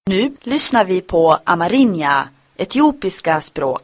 Nu lyssnar vi på amerinja, etiopiska språk.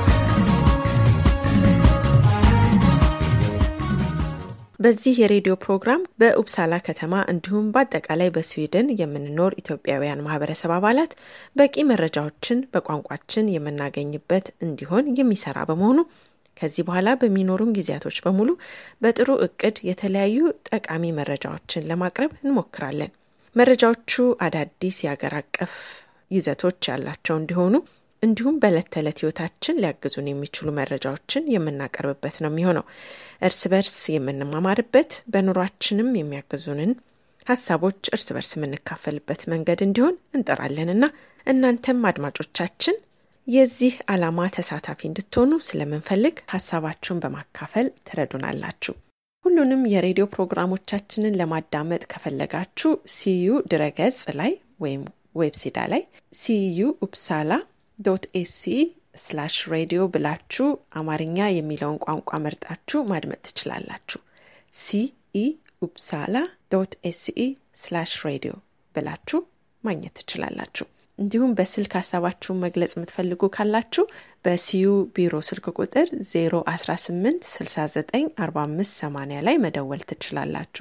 በዚህ የሬዲዮ ፕሮግራም በኡፕሳላ ከተማ እንዲሁም በአጠቃላይ በስዊድን የምንኖር ኢትዮጵያውያን ማህበረሰብ አባላት በቂ መረጃዎችን በቋንቋችን የምናገኝበት እንዲሆን የሚሰራ በመሆኑ ከዚህ በኋላ በሚኖሩን ጊዜያቶች በሙሉ በጥሩ እቅድ የተለያዩ ጠቃሚ መረጃዎችን ለማቅረብ እንሞክራለን። መረጃዎቹ አዳዲስ የአገር አቀፍ ይዘቶች ያላቸው እንዲሆኑ እንዲሁም በዕለት ተዕለት ህይወታችን ሊያግዙን የሚችሉ መረጃዎችን የምናቀርብበት ነው የሚሆነው። እርስ በርስ የምንማማርበት በኑሯችንም የሚያግዙንን ሀሳቦች እርስ በርስ የምንካፈልበት መንገድ እንዲሆን እንጠራለንና እናንተም አድማጮቻችን የዚህ ዓላማ ተሳታፊ እንድትሆኑ ስለምንፈልግ ሀሳባችሁን በማካፈል ትረዱናላችሁ። ሁሉንም የሬዲዮ ፕሮግራሞቻችንን ለማዳመጥ ከፈለጋችሁ ሲዩ ድረገጽ ላይ ወይም ዌብሲዳ ላይ ሲዩ ኡፕሳላ ዶት ኤሲ ስላሽ ሬዲዮ ብላችሁ አማርኛ የሚለውን ቋንቋ መርጣችሁ ማድመጥ ትችላላችሁ። ሲኢ ኡፕሳላ ዶት ኤሲኢ ስላሽ ሬዲዮ ብላችሁ ማግኘት ትችላላችሁ። እንዲሁም በስልክ ሀሳባችሁን መግለጽ የምትፈልጉ ካላችሁ በሲዩ ቢሮ ስልክ ቁጥር 018 69 45 80 ላይ መደወል ትችላላችሁ።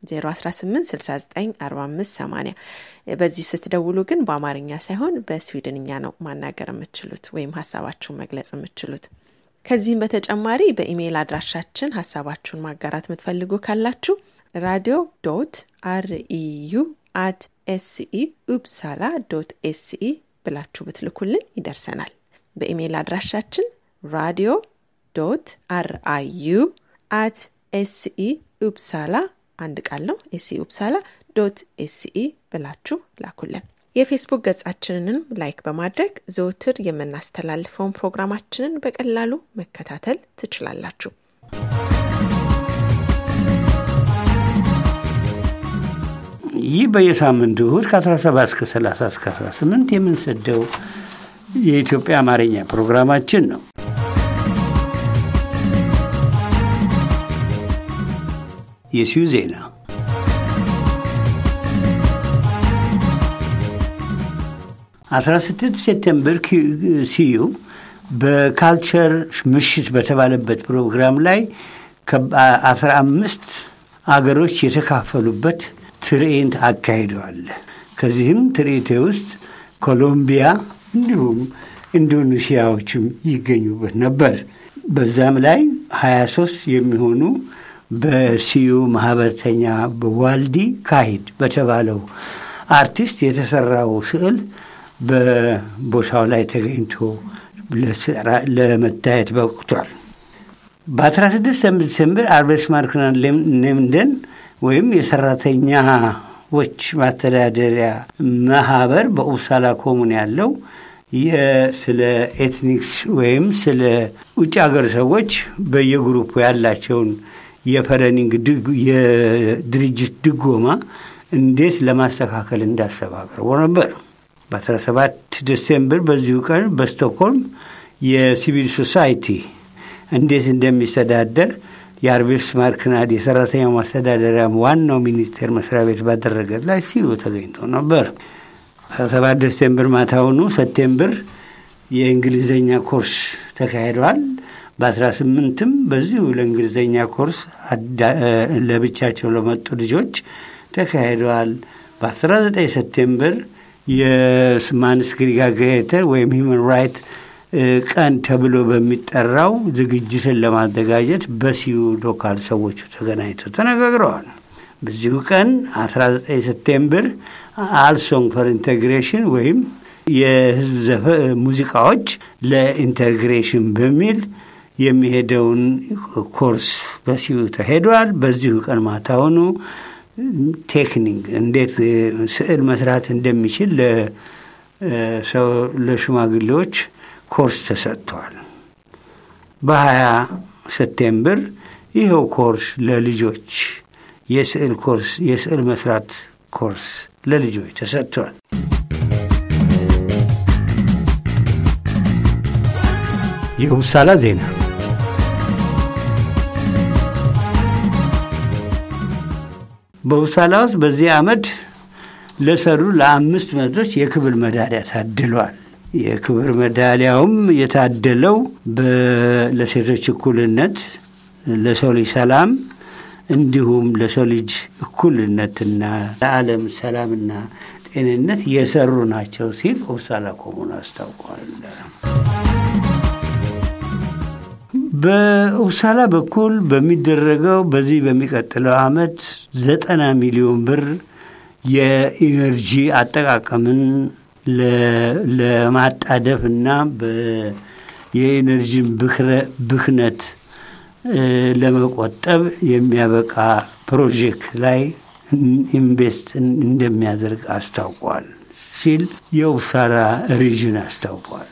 018694580 በዚህ ስትደውሉ ግን በአማርኛ ሳይሆን በስዊድንኛ ነው ማናገር የምትችሉት ወይም ሀሳባችሁን መግለጽ የምትችሉት። ከዚህም በተጨማሪ በኢሜይል አድራሻችን ሀሳባችሁን ማጋራት የምትፈልጉ ካላችሁ ራዲዮ ዶት አርኢዩ አት ኤስኢ ኡፕሳላ ዶት ኤስኢ ብላችሁ ብትልኩልን ይደርሰናል። በኢሜይል አድራሻችን ራዲዮ ዶት አርአዩ አት ኤስኢ ኡፕሳላ አንድ ቃል ነው። ኤስኢ ኡፕሳላ ዶት ኤስኢ ብላችሁ ላኩልን። የፌስቡክ ገጻችንንም ላይክ በማድረግ ዘውትር የምናስተላልፈውን ፕሮግራማችንን በቀላሉ መከታተል ትችላላችሁ። ይህ በየሳምንቱ እሁድ ከ17 እስከ 30 እስከ 18 የምንሰደው የኢትዮጵያ አማርኛ ፕሮግራማችን ነው። የሲዩ ዜና አስራ ስድስት ሴፕቴምበር ሲዩ በካልቸር ምሽት በተባለበት ፕሮግራም ላይ ከአስራ አምስት አገሮች የተካፈሉበት ትርኢት አካሂደዋል። ከዚህም ትርኢቴ ውስጥ ኮሎምቢያ እንዲሁም ኢንዶኔሲያዎችም ይገኙበት ነበር። በዛም ላይ 23 የሚሆኑ በሲዩ ማህበርተኛ በዋልዲ ካሂድ በተባለው አርቲስት የተሰራው ስዕል በቦታው ላይ ተገኝቶ ለመታየት በቅቷል። በ16 ዲሴምበር አርቤስ ማርክናን ኔምደን ወይም የሰራተኛዎች ማስተዳደሪያ ማህበር በኡፕሳላ ኮሙን ያለው ስለ ኤትኒክስ ወይም ስለ ውጭ ሀገር ሰዎች በየግሩፑ ያላቸውን የፈረኒንግ የድርጅት ድጎማ እንዴት ለማስተካከል እንዳሰብ አቅርቦ ነበር። በ17 ዲሴምበር በዚሁ ቀን በስቶክሆልም የሲቪል ሶሳይቲ እንዴት እንደሚስተዳደር የአርቤስ ማርክናድ የሰራተኛው ማስተዳደሪያ ዋናው ሚኒስቴር መስሪያ ቤት ባደረገት ላይ ሲዩ ተገኝቶ ነበር። 17 ዲሴምበር ማታውኑ ሰፕቴምበር የእንግሊዝኛ ኮርስ ተካሂደዋል። በ18ም በዚሁ ለእንግሊዝኛ ኮርስ ለብቻቸው ለመጡ ልጆች ተካሂደዋል። በ19 ሰፕቴምበር የማንስክሪጋግሬተር ወይም ሂውማን ራይት ቀን ተብሎ በሚጠራው ዝግጅትን ለማዘጋጀት በሲዩ ሎካል ሰዎቹ ተገናኝተው ተነጋግረዋል። በዚሁ ቀን 19 ሰፕቴምበር አልሶንግ ፈር ኢንቴግሬሽን ወይም የህዝብ ዘፈ ሙዚቃዎች ለኢንቴግሬሽን በሚል የሚሄደውን ኮርስ በሲዩ ተሄዷል። በዚሁ ቀን ማታውኑ ቴክኒክ እንዴት ስዕል መስራት እንደሚችል ለሽማግሌዎች ኮርስ ተሰጥቷል። በሀያ ሰፕቴምበር ይኸው ኮርስ ለልጆች የስዕል ኮርስ የስዕል መስራት ኮርስ ለልጆች ተሰጥቷል። የኡፕሳላ ዜና በኡፕሳላ ውስጥ በዚህ ዓመት ለሰሩ ለአምስት መቶች የክብር ሜዳሊያ ታድሏል። የክብር ሜዳሊያውም የታደለው ለሴቶች እኩልነት፣ ለሰው ልጅ ሰላም እንዲሁም ለሰው ልጅ እኩልነትና ለዓለም ሰላምና ጤንነት የሰሩ ናቸው ሲል ኦብሳላ ኮሙን አስታውቋል። በኡብሳላ በኩል በሚደረገው በዚህ በሚቀጥለው ዓመት ዘጠና ሚሊዮን ብር የኢነርጂ አጠቃቀምን ለማጣደፍ እና የኢነርጂን ብክነት ለመቆጠብ የሚያበቃ ፕሮጀክት ላይ ኢንቨስት እንደሚያደርግ አስታውቋል ሲል የኡብሳላ ሪጅን አስታውቋል።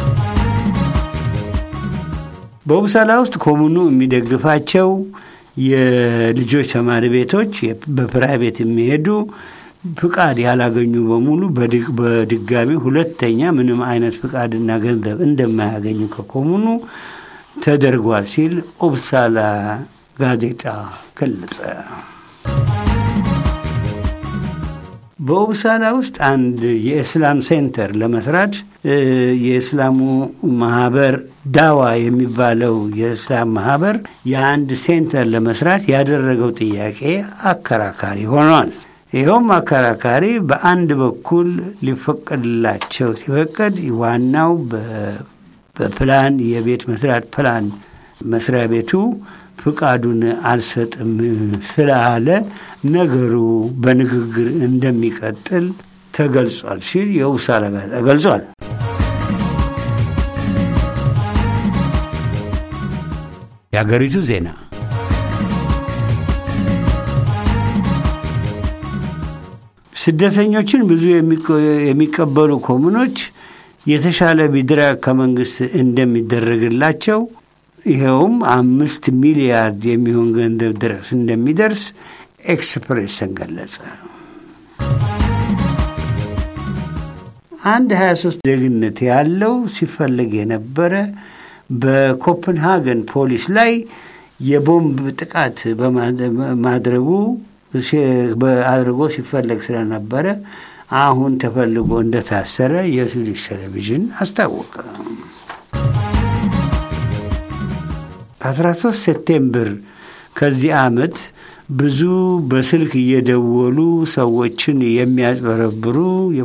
በኡብሳላ ውስጥ ኮሙኑ የሚደግፋቸው የልጆች ተማሪ ቤቶች በፕራይቬት የሚሄዱ ፍቃድ ያላገኙ በሙሉ በድጋሚ ሁለተኛ ምንም አይነት ፍቃድና ገንዘብ እንደማያገኙ ከኮሙኑ ተደርጓል ሲል ኡብሳላ ጋዜጣ ገለጸ። በኡብሳላ ውስጥ አንድ የእስላም ሴንተር ለመስራት የእስላሙ ማህበር ዳዋ የሚባለው የእስላም ማህበር የአንድ ሴንተር ለመስራት ያደረገው ጥያቄ አከራካሪ ሆኗል። ይኸውም አከራካሪ በአንድ በኩል ሊፈቀድላቸው ሲፈቀድ ዋናው በፕላን የቤት መስራት ፕላን መስሪያ ቤቱ ፍቃዱን አልሰጥም ስላለ ነገሩ በንግግር እንደሚቀጥል ተገልጿል ሲል የኡብሳላ ጋዜጣ ገልጿል። የሀገሪቱ ዜና ስደተኞችን ብዙ የሚቀበሉ ኮሙኖች የተሻለ ቢድራግ ከመንግስት እንደሚደረግላቸው ይኸውም አምስት ሚሊያርድ የሚሆን ገንዘብ ድረስ እንደሚደርስ ኤክስፕሬስን ገለጸ። አንድ 23 ዜግነት ያለው ሲፈለግ የነበረ በኮፐንሃገን ፖሊስ ላይ የቦምብ ጥቃት በማድረጉ አድርጎ ሲፈለግ ስለነበረ አሁን ተፈልጎ እንደታሰረ የስዊዲሽ ቴሌቪዥን አስታወቀ። ከ13 ሴፕቴምበር ከዚህ ዓመት ብዙ በስልክ እየደወሉ ሰዎችን የሚያጭበረብሩ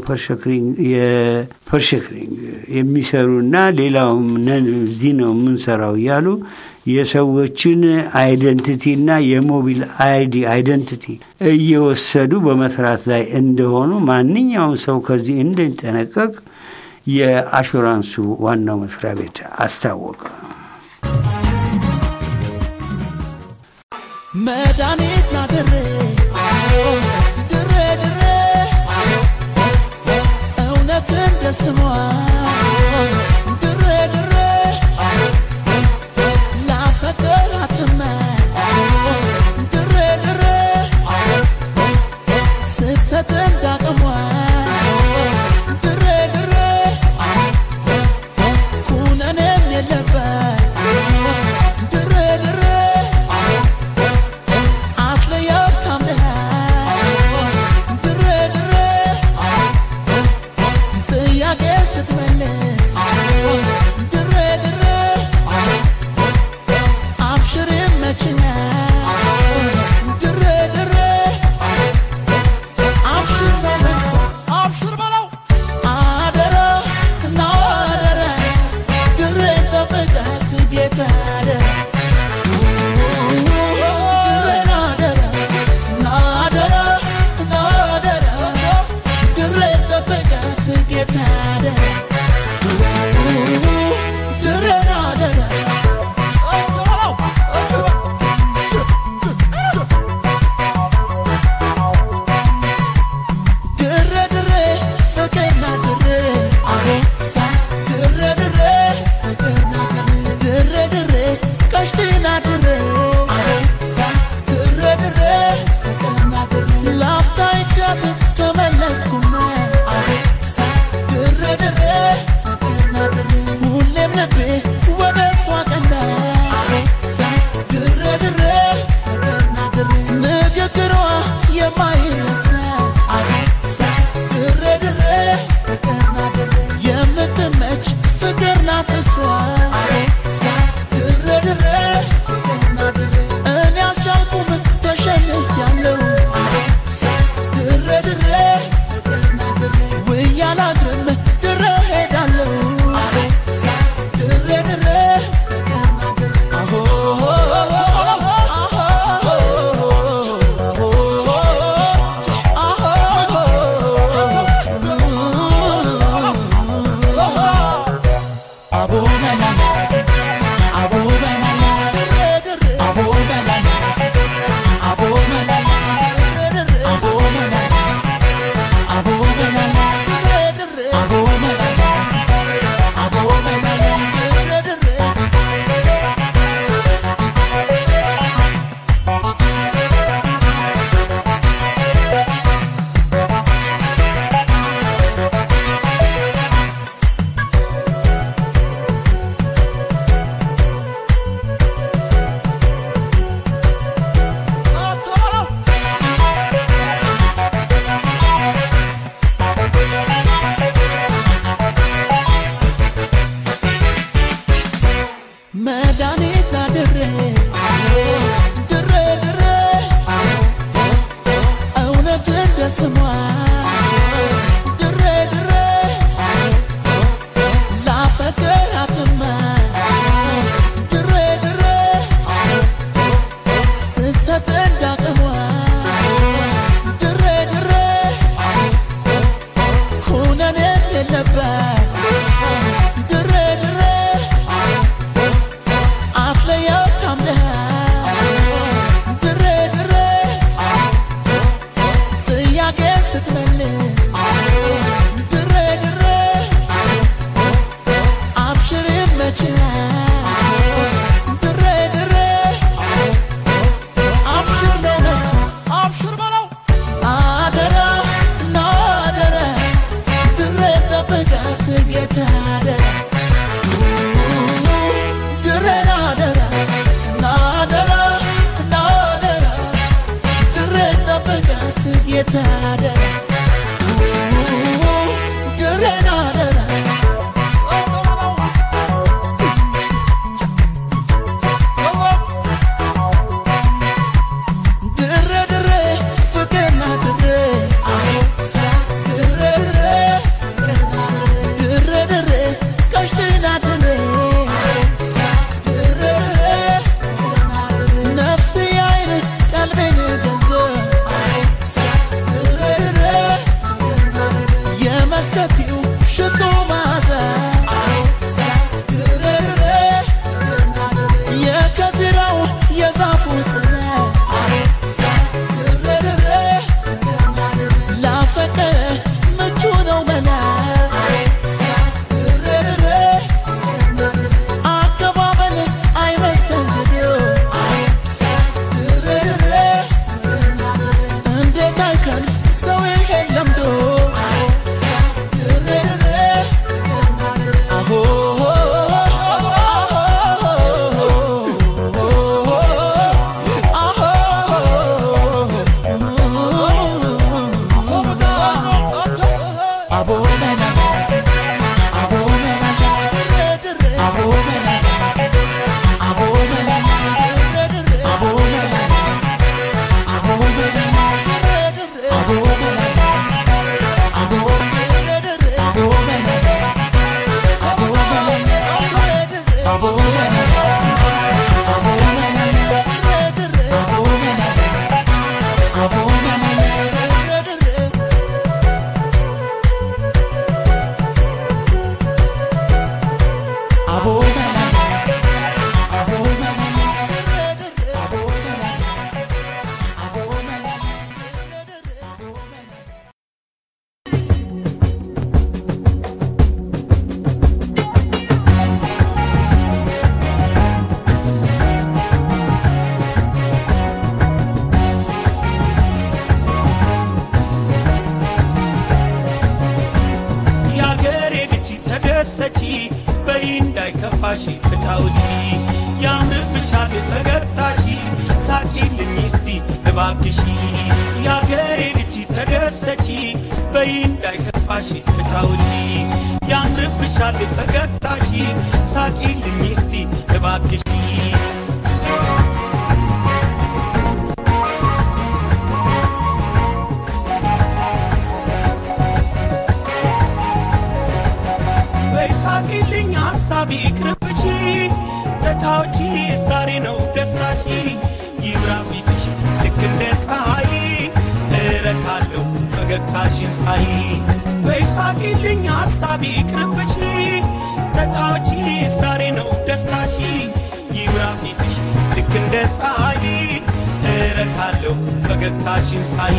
የፐርሸክሪንግ የሚሰሩና ሌላውም ነን እዚህ ነው የምንሰራው እያሉ የሰዎችን አይደንቲቲና የሞቢል አይዲ አይደንቲቲ እየወሰዱ በመስራት ላይ እንደሆኑ ማንኛውም ሰው ከዚህ እንዲጠነቀቅ የአሹራንሱ ዋናው መስሪያ ቤት አስታወቀ። መድኃኒት ና ድሬ ድሬ ድሬ እውነት እንደ ስሟ ድሬ ድሬ ላፈቀራትመ ድሬ ድሬ ስህተት እንዳቅሟ ድሬ ድሬ ኩነኔም የለበት ድሬ ድሬ አትለየው ታምነህ ድሬ ድሬ ጥያቄ ስትመልስ የለበት ድሬ ድሬ አትለየው ታምነህ ድሬ ድሬ ጥያቄ ስትመልስ ድሬ ድሬ አብሽር ይመችሃል ድሬ ድሬ አብሽር ነው መልሱ አብሽር በለው አደራ እና አደራ ድሬ ጠብቃት ጌታ አደራ ድሬን አደራ እና አደራ እና አደራ ድሬ ጠብቃት ጌታ አደራ ድሬን አደራ ድሬ ድሬ ፍቅርና ድሬ አሳ ድሬ ድሬ ድሬ ድሬ ቀሽትና ድሬ ሳ ድሬ ድሬ ነፍስ አይን ቀልቤን ገዘ ሳ ድሬ ድሬ የመስከቲው ሽቶ ማዘ ሳ ድሬ ድሬ የከዝራው የዛፉ ጥለ ድሬድሬ ላፈቀረ ምቹ ነው መላ ድሬድሬ አቀባበል አይመስተንግዶ ድሬድሬ እንዴት አይከንፍ ሰው ይሄን ለምዶ ድሬድሬ አሆ የአገሬ ልጅ ተደሰቺ በይ እንዳይከፋሽ ፍታውጪ ያምርብሻል ፈገግታሺ ሳቂልኝ እስቲ እባክሺ የአገሬ ልጅ ተደሰቺ በይ እንዳይከፋሽ ፍታውጪ ያምርብሻል ፈገግታሺ ሳቂልኝ እስቲ እባክሺ በይሳቂልኝ ሐሳቢ ቅርብቺ ተታዎቺ ዛሬ ነው ደስታቺ ይብራ ፊትሽ ልክ እንደ ፀሐይ እረካለሁ ፈገግታሽን ሳይ በይሳቂልኝ ሐሳቢ ቅርብቺ ተታዎቺ ዛሬ ነው ደስታቺ ይብራ ፊትሽ ልክ እንደ ፀሐይ እረካለሁ ፈገግታሽን ሳይ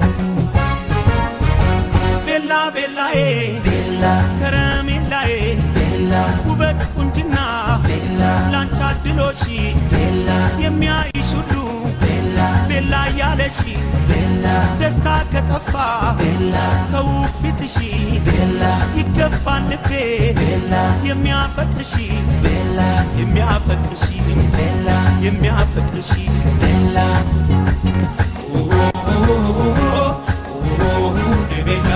ቤላ ቤላዬ ቤላ ከረሜላዬ ቤላ ውበት ቁንጅና ቤላ ላንቺ አድሎሽ ቤላ የሚያይሽ ሁሉ ቤላ ቤላ እያለሽ ቤላ ደስታ ከጠፋ ቤላ ከውብ ፊትሽ ቤላ ይገባል ልቤ ቤላ የሚያፈቅርሽ ቤላ የሚያፈቅርሽ ቤላ የሚያፈቅርሽ ቤላ ቤላ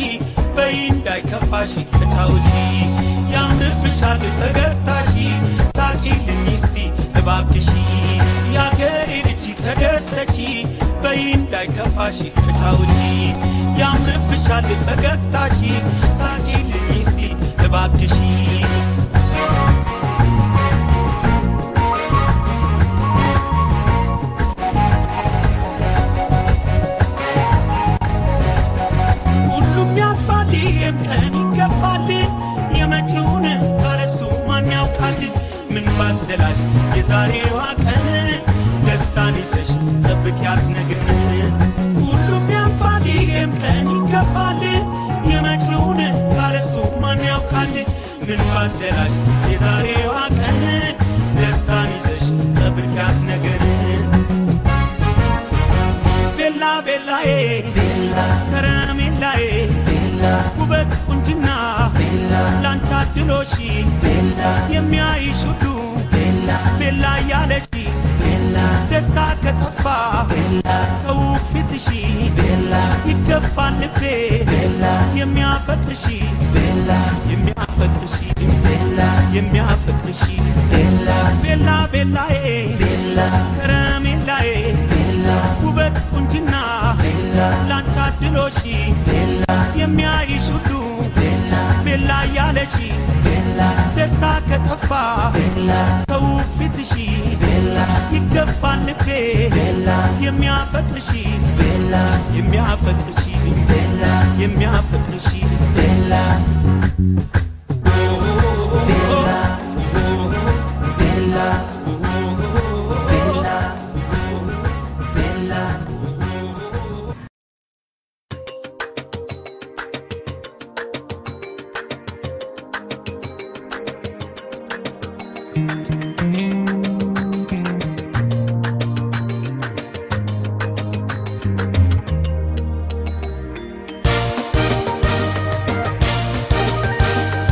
በይ እንዳይከፋሽ ተጫውቺ ያምርብሻል ፈገግታሺ ሳቂልኝ እስቲ እባክሺ የአገሬ ልጅ ተደሰቺ በይ እንዳይከፋሽ ተጫውቺ ያምርብሻል ፈገግታሺ ሳቂልኝ እስቲ እባክሺ ሁሉም ያልፋል ይህም ቀን ይገፋል የመጪውን ካለሱ ማን ያውቃል ምን ባትደላሽ የዛሬዋ ቀን ደስታን ይዘሽ ጠብቂያት ነገን ሁሉም ያልፋል ይህም ቀን ይገፋል የመጪውን ካለሱ ማን ያውቃል ምን ባትደላሽ የዛሬዋ ቀን ደስታን ይዘሽ ጠብቂያት ነገን ቤላ ቤላዬ ቤላ ከረሜላዬ ቤላ ውበት ቁንጅና ቤላ ላንቺ አድሎሽ ቤላ የሚያይሽ ሁሉ ቤላ ቤላ እያለሽ ቤላ ደስታ ከጠፋ ቤላ ከውብ ፊትሽ ቤላ ይገባል ልቤ ቤላ የሚያፈቅርሽ ቤላ የሚያፈቅርሽ ቤላ የሚያፈቅርሽ ቤላ ቤላ ቤላዬ ቤላ ከረሜላዬ ቤላ ውበት ቁንጅና ቤላ ላንቺ አድሎሽ ቤላ የሚያይሽ ሁሉ ቤላ ቤላ እያለሽ ቤላ ደስታ ከጠፋ ቤላ ከውብ ፊትሽ ቤላ ይገባል ልቤ ቤላ የሚያፈቅርሽ ቤላ የሚያፈቅርሽ ቤላ የሚያፈቅርሽ ቤላ ቤላ ቤላ ቤላ ቤላ ♪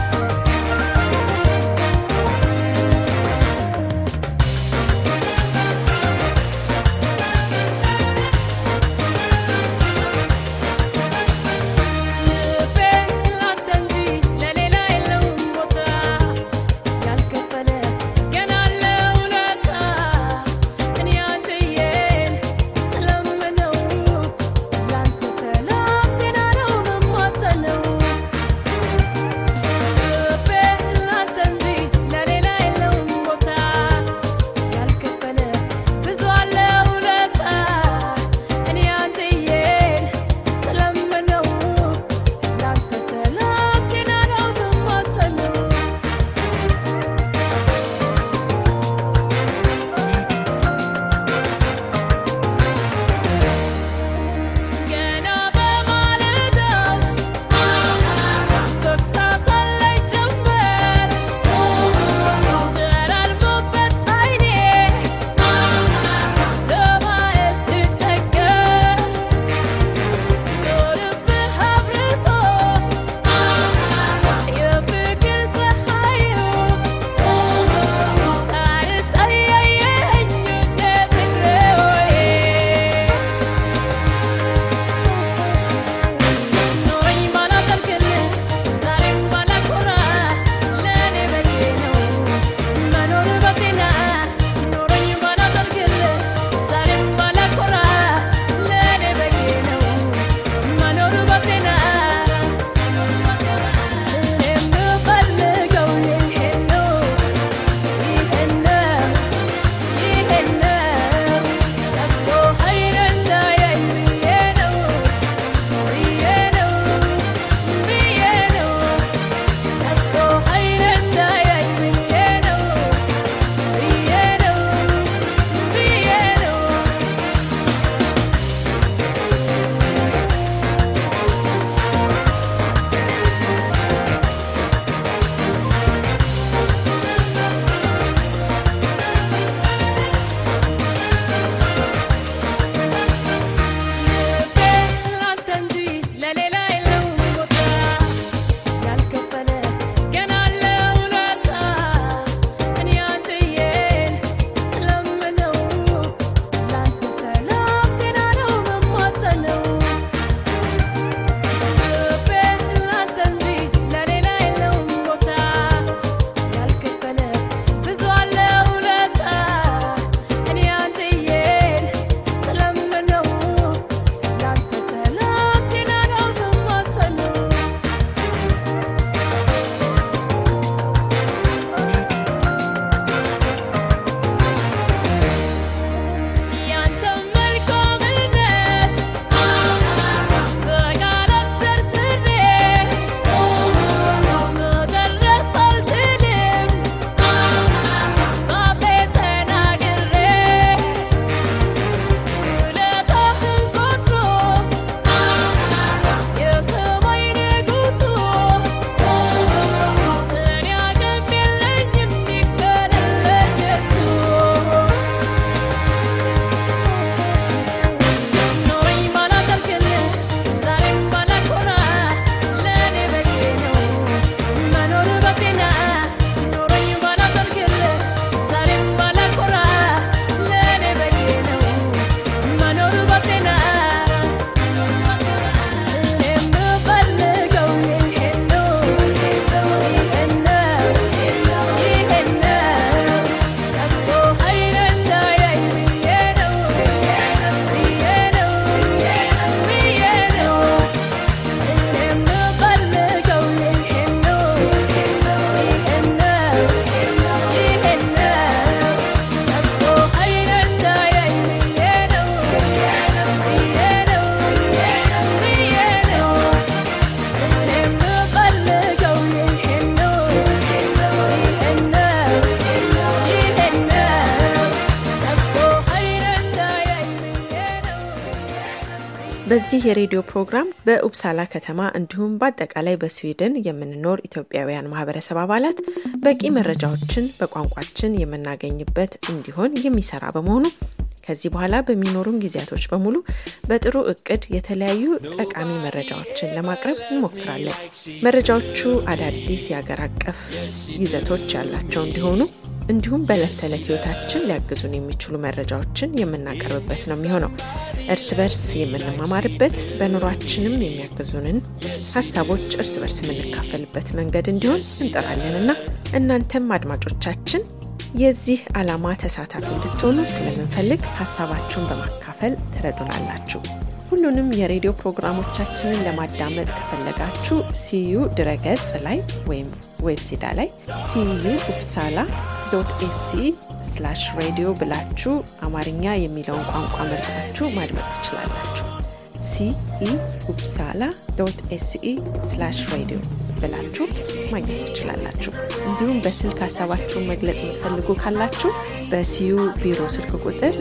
በዚህ የሬዲዮ ፕሮግራም በኡፕሳላ ከተማ እንዲሁም በአጠቃላይ በስዊድን የምንኖር ኢትዮጵያውያን ማህበረሰብ አባላት በቂ መረጃዎችን በቋንቋችን የምናገኝበት እንዲሆን የሚሰራ በመሆኑ ከዚህ በኋላ በሚኖሩን ጊዜያቶች በሙሉ በጥሩ እቅድ የተለያዩ ጠቃሚ መረጃዎችን ለማቅረብ እንሞክራለን። መረጃዎቹ አዳዲስ የአገር አቀፍ ይዘቶች ያላቸው እንዲሆኑ እንዲሁም በዕለት ተዕለት ህይወታችን ሊያግዙን የሚችሉ መረጃዎችን የምናቀርብበት ነው የሚሆነው። እርስ በርስ የምንማማርበት በኑሯችንም የሚያግዙንን ሀሳቦች እርስ በርስ የምንካፈልበት መንገድ እንዲሆን እንጠራለንና እናንተም አድማጮቻችን የዚህ ዓላማ ተሳታፊ እንድትሆኑ ስለምንፈልግ ሀሳባችሁን በማካፈል ትረዱናላችሁ። ሁሉንም የሬዲዮ ፕሮግራሞቻችንን ለማዳመጥ ከፈለጋችሁ ሲዩ ድረገጽ ላይ ወይም ዌብሲዳ ላይ ሲዩ ኡፕሳላ ዶት ኤሲ ስላሽ ሬዲዮ ብላችሁ አማርኛ የሚለውን ቋንቋ መርጣችሁ ማድመጥ ትችላላችሁ። ሲኢ ኡፕሳላ ዶት ኤሲኢ ስላሽ ሬዲዮ ብላችሁ ማግኘት ትችላላችሁ። እንዲሁም በስልክ ሀሳባችሁን መግለጽ የምትፈልጉ ካላችሁ በሲዩ ቢሮ ስልክ ቁጥር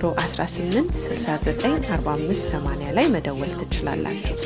018694580 ላይ መደወል ትችላላችሁ።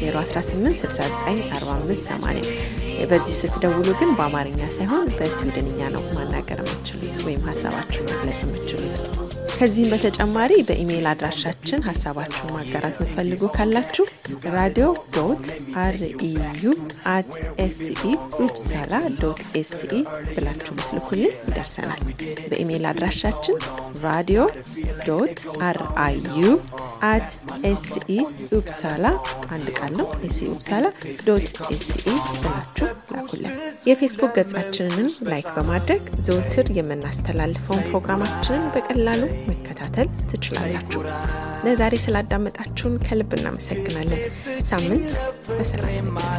018694580 በዚህ ስትደውሉ ግን በአማርኛ ሳይሆን በስዊድንኛ ነው ማናገር የምትችሉት ወይም ሀሳባችሁን መግለጽ የምትችሉት። ከዚህም በተጨማሪ በኢሜይል አድራሻችን ሀሳባችሁን ማጋራት የምትፈልጉ ካላችሁ ራዲዮ ዶት አርኢዩ አት ኤስኢ ኡፕሳላ ዶት ኤስኢ ብላችሁ ብትልኩልን ይደርሰናል። በኢሜይል አድራሻችን ራዲዮ ዶት አርአዩ አት ኤስኢ ኡፕሳላ አንድ ቃል ነው ኤስኢ ኡፕሳላ ዶት ኤስኢ ብላችሁ ላኩልን። የፌስቡክ ገጻችንንም ላይክ በማድረግ ዘውትር የምናስተላልፈውን ፕሮግራማችንን በቀላሉ መከታተል ትችላላችሁ። ለዛሬ ስላዳመጣችሁን ከልብ እናመሰግናለን። ሳምንት በሰላም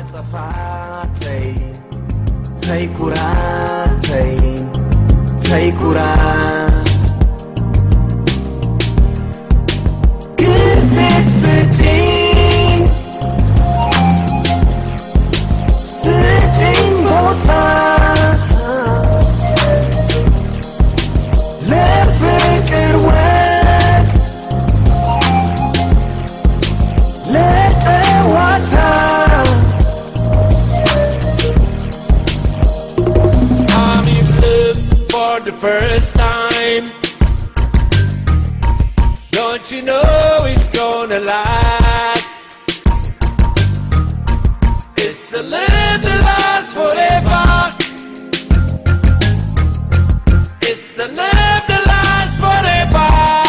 ተይ ኩራት ተይ ተይ ኩራት ጊዜ ስጪኝ ስጪኝ ቦታ ለፍቅር ወግ ለጨዋታ I'm in love for the first time. Don't you know it's gonna last? It's a love that lasts forever. It's a love that lasts forever.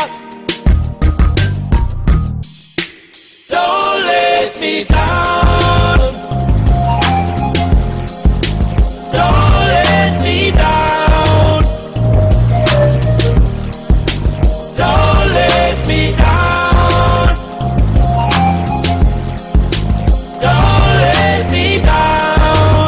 Don't let me down. Don't let me down. Don't let me down. Don't let me down.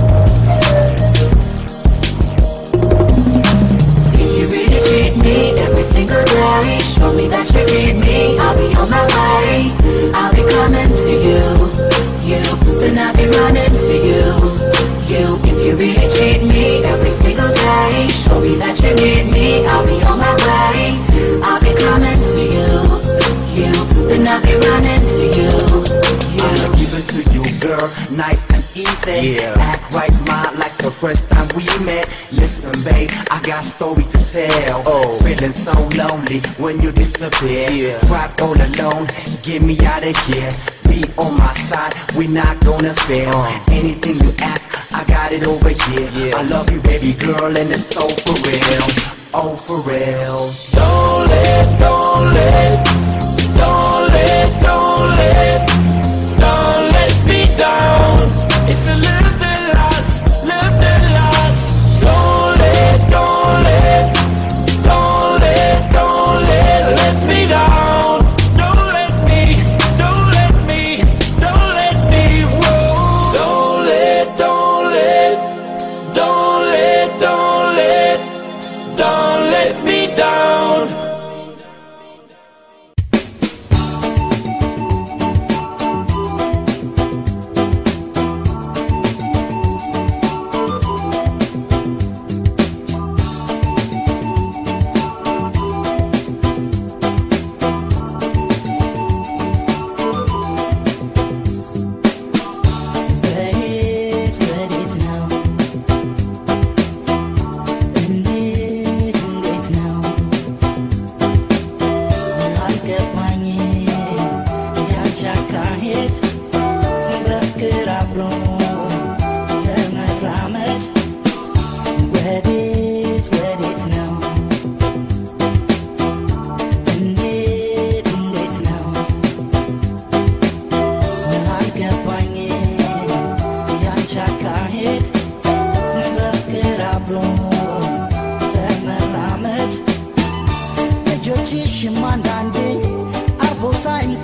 If you really treat me every single day, show me that you need me. I'll be on my way. I'll be coming to you. You, then I'll be running to you. You, if you really treat me every single day, show me that you need me. I'll be on my way. I'll be coming to you. You, then I'll be running to you. I'ma You. give it to you, girl, nice and easy. Yeah. Act right, ma, like the first time we met. Listen, babe, I got story to tell. Oh. Feeling so lonely when you disappear. Yeah. Trapped all alone, get me out of here. Be on my side, we not gonna fail. Uh. Anything you ask, I got it over here. Yeah. I love you, baby girl, and it's so for real. Oh, for real. Don't let, don't let, don't let, don't let, don't let me down. It's a little bit lost, little bit lost. Don't let, don't let, don't let, don't let, let me down. Don't let me, don't let me, don't let me, whoa. Don't let, don't let, don't let, don't let, don't let me down.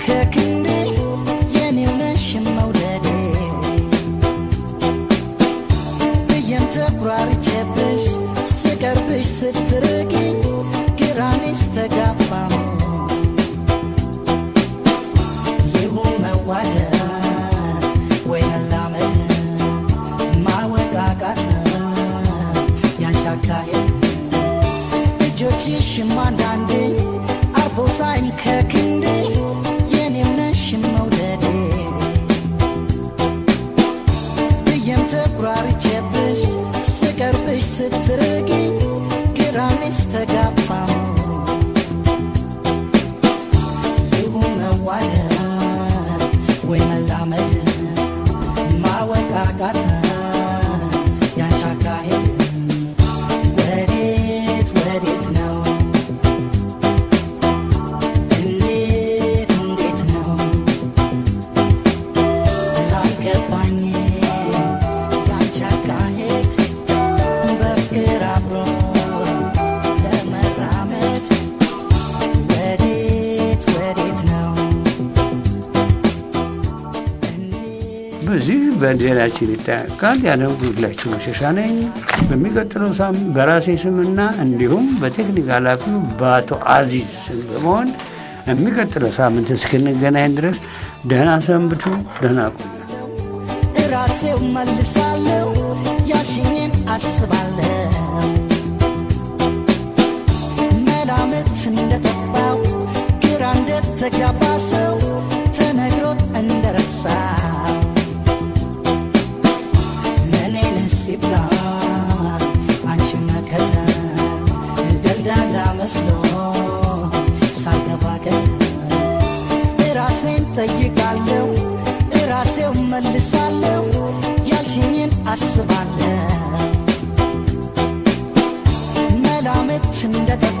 ከክንዴ የኔው ነሽ መውደዴ ብዬም ተኩራርቼብሽ ስቀርብሽ ስትርቂኝ ግራኔስ ተጋባሙ ይሁን መዋደድ ወይ መላመድ ማወቃቃት ያንቺ አካሄድ እጆችሽም አንዳንዴ አርፎ ሳይን ከክንዴ የኔው ነሽ መውደዴ ብዬም ተኩራርቼብሽ ስቀርብሽ ስትርቂኝ ግራኔስ ተጋባሙ ይሁን መዋደድ ወይ መላመድ ማወቃቃት ያንቺ አካሄድ ወዴት ወዴት ነው እንዴት እንዴት ነው ላልገባኝ ያንቺ አካሄድ በፍቅር አብሮ ለመራመድ ወዴት ወዴት ነው በዚህ በዜናችን ይጠናቀቃል። ያነበብኩላችሁ መሸሻ ነኝ። በሚቀጥለው ሳምንት በራሴ ስምና እንዲሁም በቴክኒክ ኃላፊው በአቶ አዚዝ ስም በመሆን የሚቀጥለው ሳምንት እስክንገናኝ ድረስ ደህና ሰንብቱ፣ ደህና ቆዩ። ራሴው መልሳለሁ ያልሽኝን አስባለሁ መላምት እንደጠፋው ግራ እንደተጋባ ሰው ተነግሮት እንደረሳው ለኔን ሲብላ አንቺ መከተል ደልዳላ መስሎ ሳገባ ራሴን ጠይቃለሁ ራሴው መልሳለሁ ያልሽኝን አስባለሁ መላምት እንደጠፋ